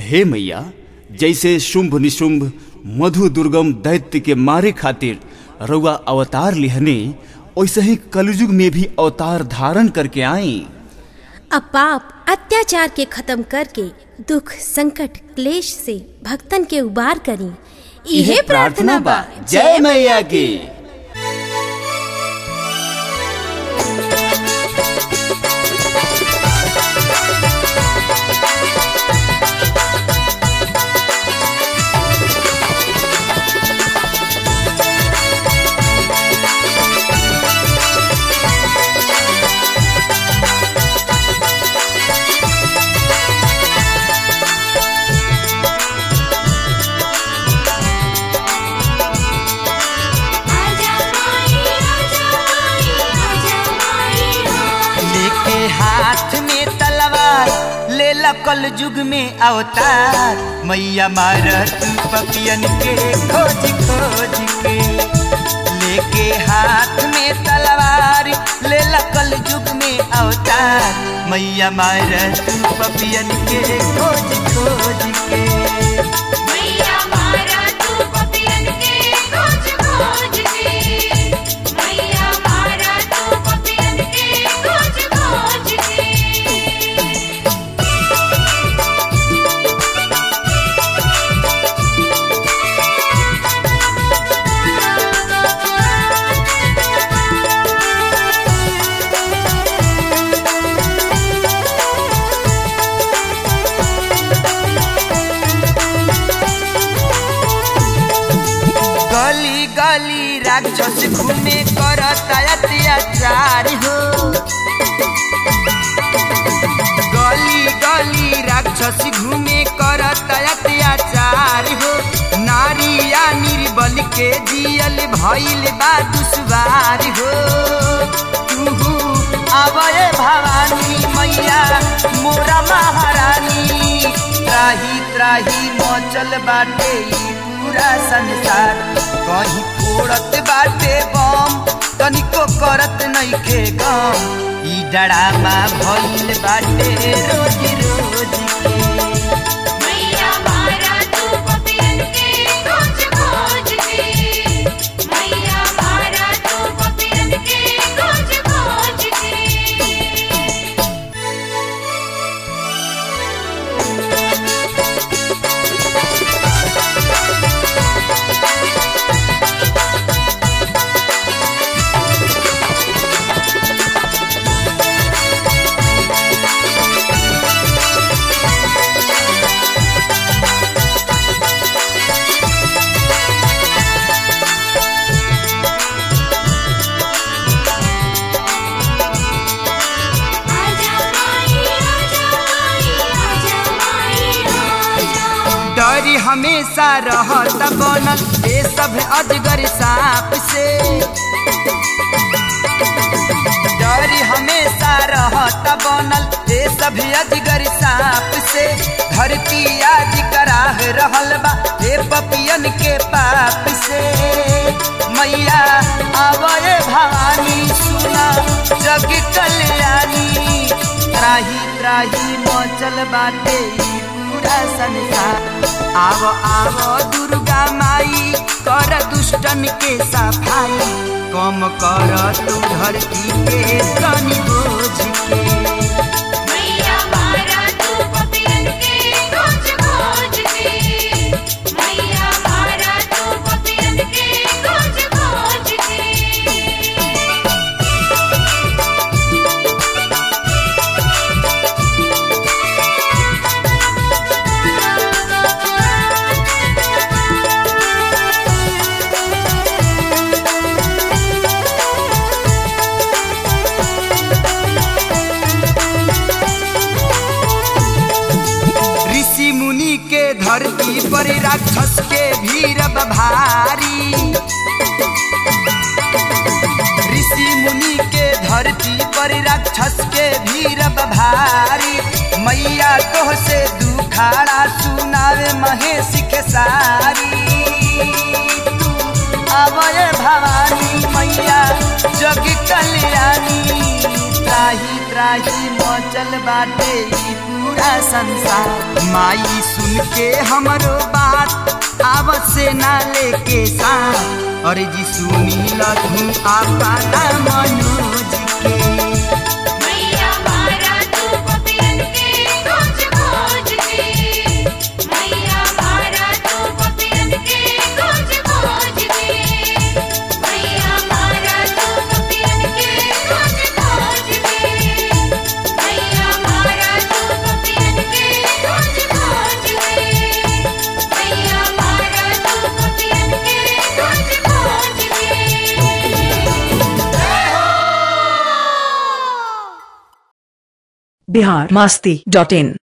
हे मैया जैसे शुंभ निशुंभ मधु दुर्गम दैत्य के मारे खातिर रउआ अवतार लिहने वैसे ही कलयुग में भी अवतार धारण करके आई अब पाप अत्याचार के खत्म करके दुख संकट क्लेश से भक्तन के उबार करी इहे प्रार्थना बा जय मैया की लेके हाथ में तलवार ले कल युग में अवतार मैया मारत पपियन के खोज खोज के लेके हाथ में तलवार ले कल युग में अवतार मैया मारत पपियन के खोज खोज के मैया मारा तू पपियन के खोज खोज के मैया मारा तू पपियन के खोज खोज के गली गली राक्षस घूमे करता अत्याचार हो गली गली राक्षस घूमे करता अत्याचार हो नारिया निर्बल के जियल भइल बा दुश्वार हो तुहू आवय भवानी मैया मोरा महारानी त्राही त्राही मचल बाटे ई पूरा संसार कहीं फोड़त बाटे बम तनिको करत नइखे गम ई डरामा भइल बाटे रोज रोज के मैया मारा तू पपियन के खोज खोज के मैया मारा तू पपियन के खोज खोज के आजा माई आजा माई आजा माई आजा डरी हमेशा रहता बनल ये सब अजगर सांप से डरी हमेशा रहता बनल ये सब अजगर सांप से धरती आज कराह रहल बा हे पपियन के पाप से मैया आवय भवानी सुना जग कल्याणी त्राही त्राही मचल बाटे ई पूरा संसार आव आव दुर्गा माई कर दुष्टन के सफाई कम कर तू धरती के तनी बोझ के मैया मारा तू पपियन के खोज खोज के मैया मारा तू पपियन के खोज खोज के ऋषि मुनि के धरती पर राक्षस के भीड़ भारी ऋषि मुनि के धरती पर राक्षस के भीड़ भारी मैया तोह से दुखाड़ा सुनावे महेश के सारी तू आवय भवानी मैया जग कल्याणी त्राही त्राही त्राही मचल बाटे ई पूरा संसार माई सुन के हमरो बात आवत से ना लेके साथ अरे जी सुनी लधु आपा ना मनोज के मैया मारा तू पपियन के खोज खोज के मैया मारा तू पपियन के खोज खोज के मैया मारा तू पपियन के खोज खोज के मैया मारा तू पपियन के खोज खोज के मैया मारा तू पपियन के खोज खोज के बिहार मस्ती डॉट इन